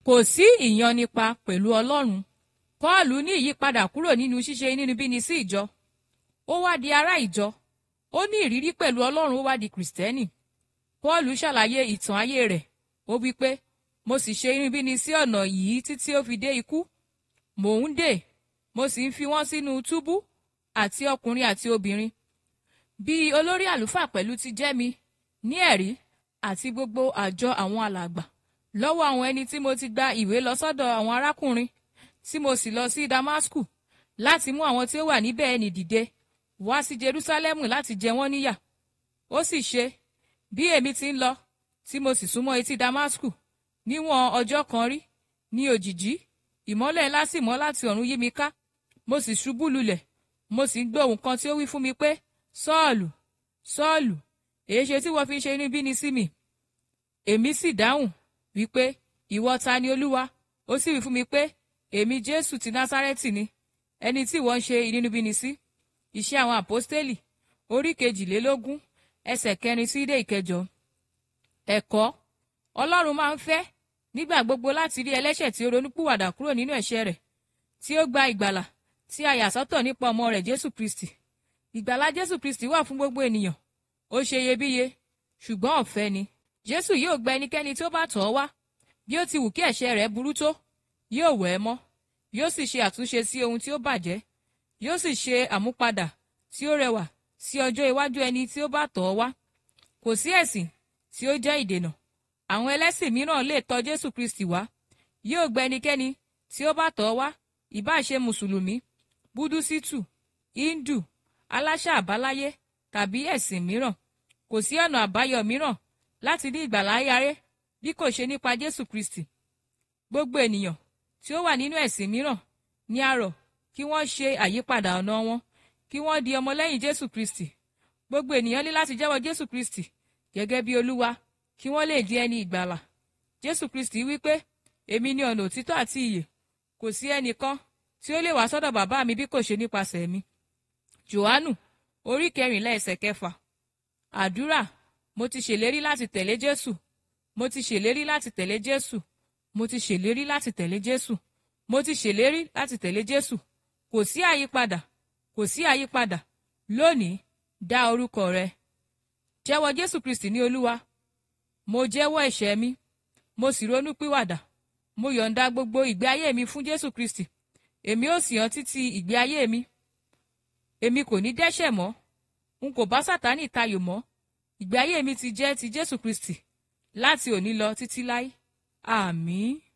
kò sí ìyọnipa pẹ̀lú ọlọ́run pọ́ọ̀lù ní ìyípadà kúrò nínú ṣíṣe inúnibíni sí ìjọ ó wá di ará ìjọ ó ní ìrírí pẹ̀lú ọlọ́run ó wá di kìrìsìtẹ́nì pọ́ọ̀lù ṣàlàyé ìtàn ayé rẹ̀ ó wí pé mo sì ṣe inúnibíni sí ọ̀nà yìí títí ó fi dé ikú mò ń dè mo sì ń fi wọ́n sínú túbú àti ọkùnrin àti obìnrin bí olórí àlùfáà pẹ̀lú ti jẹ́ mi ní ẹ̀rí àti gbogbo àjọ àwọn alàgbà lọ́wọ́ àwọn ẹni tí mo ti gba ìwé lọ sọ́dọ̀ àwọn arákùnrin tí mo sì lọ sí damasku láti mú àwọn tí ó wà níbẹ̀ ẹni dìde wá sí jerusalemu láti jẹ wọ́n níyà ó sì ṣe bí èmi ti ń lọ tí mo sì súnmọ́ etí damasku níwọ̀n ọjọ́ kan rí ní òjìjí ìmọ́lẹ̀ ńlá sì mọ́ láti ọ̀run yí mi ká mo sì ṣubú lulẹ̀ mo sì ń gbọ́ ohùn kan tí ó wí fún mi pé sọ́ọ̀lù sọ́ọ̀lù èé ṣe tí wọ́n fi ń ṣe inúbíni sí mi èmi sì dáhùn wípé ìwọ ta ni olúwa ó sì wí fún mi pé èmi jésù ti násárẹ́tì ni ẹni tí wọ́n ń ṣe inúbíni sí iṣẹ́ àwọn àpọ́stélì orí kejìlélógún ẹsẹ̀ kẹrin sí dé ìkẹjọ ẹ̀kọ́ ọlọ́run máa ń fẹ́ nígbà gbogbo láti rí ẹlẹ́ṣẹ̀ tí ó ronúpìwàdà kúrò nínú ẹ̀ṣẹ̀ rẹ̀ tí ó gba ìgbàlà tí a yà sọ́tọ̀ nípa ọmọ rẹ̀ jésù kristi ìgbàlà jésù kristi wà fún gbogbo ènìyàn ó ṣe iyebíye ṣùgbọ́n ọ̀fẹ́ ni jésù yóò gba ẹnikẹ́ni tí ó bá tọ̀ ọ́ wá bí ó ti wù kí ẹ̀ṣẹ̀ rẹ̀ burú tó yóò wẹ̀ ẹ́ mọ́ yóò sì ṣe àtúnṣe sí ohun tí ó bàjẹ́ yóò sì ṣe àmúpadà tí ó rẹwà sí ọjọ́ iwájú ẹni tí ó bá tọ̀ ọ́ wá kò sí ẹ̀sìn tí ó jẹ́ ìdènà àwọn ẹlẹ́sìn mìíràn lè tọ̀ jésù kristi wá yóò gba ẹnikẹ́ni tí ó bá tọ̀ ọ́ wá ìbá ṣe mùsùlùmí búdúsítù hindu aláṣà àbáláyé tàbí ẹ̀sìn mìíràn kò sí ọ̀nà àbáyọ mìíràn láti ní ìgbàlá ayáré bí kò ṣe nípa jésù kristi gbogbo ènìyàn tí ó wà nínú ẹ̀sìn mìíràn ní a rọ̀ kí wọ́n ṣe àyípadà ọ̀nà wọn kí wọ́n di ọmọlẹ́yìn jésù kristi gbogbo ènìyàn ní láti jẹ́wọ́ jésù kristi gẹ́gẹ́ bí olúwa kí wọ́n lè di ẹni ìgbàlà jésù kristi wí pé èmi ni ọ̀nà òtítọ́ àti ìyè kò sí ẹnìkan tí ó lè wá sọ́dọ̀ bàbá mi bí kò ṣe nípasẹ̀ mi johannu orí kẹrìnlá ẹsẹ̀ kẹfà àdúrà mo ti ṣèlérí láti tẹ̀lé jésù mo ti ṣèlérí láti tẹ̀lé jésù mo ti ṣèlérí láti tẹ̀lé jésù mo ti ṣèlérí láti tẹ̀lé jésù kò sí àyípadà kò sí àyípadà lónìí dá orúkọ rẹ jẹ́wọ́ jésù kristi ní olúwa mo jẹ́wọ́ ẹ̀ṣẹ̀ mi mo sì ronú pìwàdà mo yọ̀ǹda gbogbo ìgbé ayé mi fún jésù kristi èmi ó sì hàn títí ìgbé ayé mi èmi kò ní dẹ́ṣẹ̀ mọ́ n kò bá sátánì tayò mọ́ ìgbé ayé mi ti jẹ́ ti jésù kristi láti òní lọ títí láé àmín.